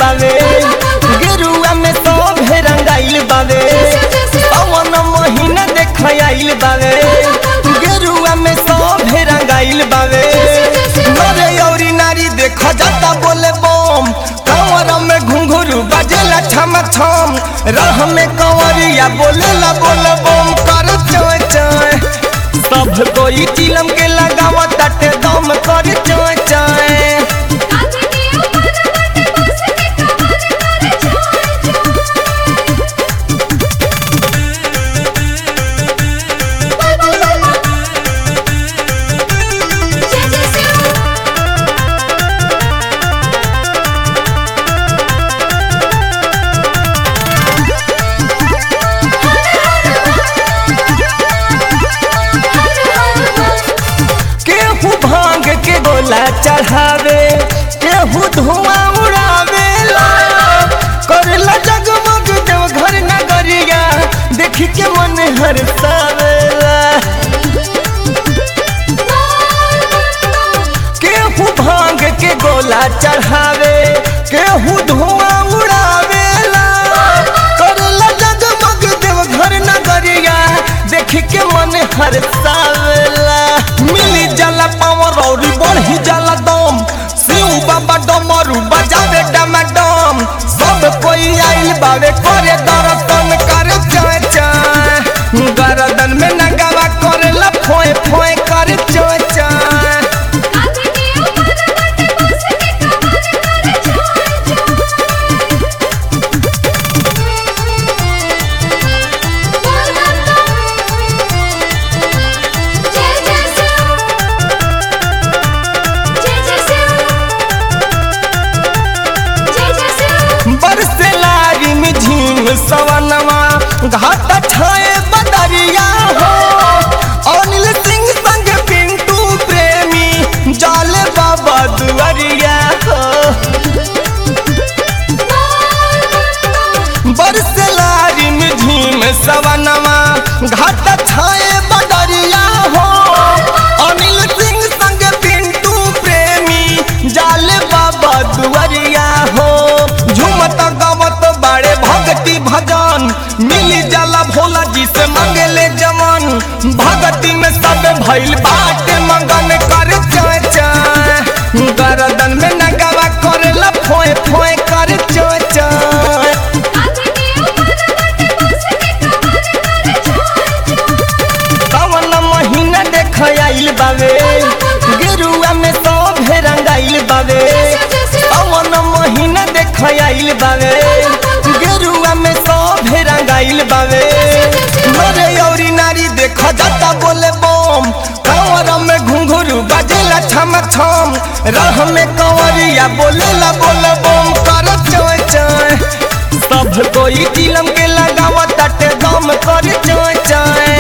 बावे गेरुआ में सब रंगाइल बावे पवन महीना देख आइल बावे गेरुआ में सब रंगाइल बावे नरे औरी नारी देख जाता बोले बम कंवर में घुंघरू बजेला छम छम राह में कंवरिया बोलेला बोले बम कर चोय चोय सब कोई चिलम के लगावा तटे दम कर चोय चोय कांधे के ऊपर बाटे बस के कमर करे छोय छोय बोल बोल बोल जय जय शिव केहू भांग के गोला चढ़ावे केहू धुआं उड़ावेला करला जगमग देव घर नगरिया देख के मन हरसावेला केहू भांग के गोला चढ़ावे केहू धुआं उड़ावेला करला जगमग देव घर नगरिया देख के मन हरसावेला मिली जाला पावर और बढ़ी जाला दम शिव बाबा डमरू बजावे डमाडम सब कोई आइल बावे करे दर्शन करे चाय चाय गरदन में नगावा करेला फोए फोए करे चाय चाय कांधे के ऊपर बाटे बस के कमर करे छोय छोय बोल बोल जय जय शिव जय जय शिव जय जय शिव बरसे लागी में झीम सवनवा घाट छाए बदरिया हो अनिल सिंह संग पिंटू प्रेमी जाले बाबा दुआरिया हो बरसे लागी में झीम सवनवा घाट छाए बदरिया हो अनिल सिंह संग पिंटू प्रेमी जाले बाबा दुआरिया हो झूमत गावत बाड़े भक्ति भजन मिली जाला भोला जी से मंगेले जवन भक्ति में सब भइल बाटे मंगन कर चाय चाय गरदन में नगावा करेला फोए फोए कर चाय चाय कांधे के ऊपर बाटे बस के कमर करे छोय छोय सावन महीना देख आइल बावे गेरुआ में सब रंगाइल बावे सावन महीना देख आइल बावे गेरुआ में सब रंगाइल बावे नरे औरी नारी देख जाता बोले बम कंवर में घुंघरू बजेला छम छम राह में कंवरिया बोलेला बोले बम कर चोय चोय सब कोई चिलम के लगावा तटे दम कर चोय चोय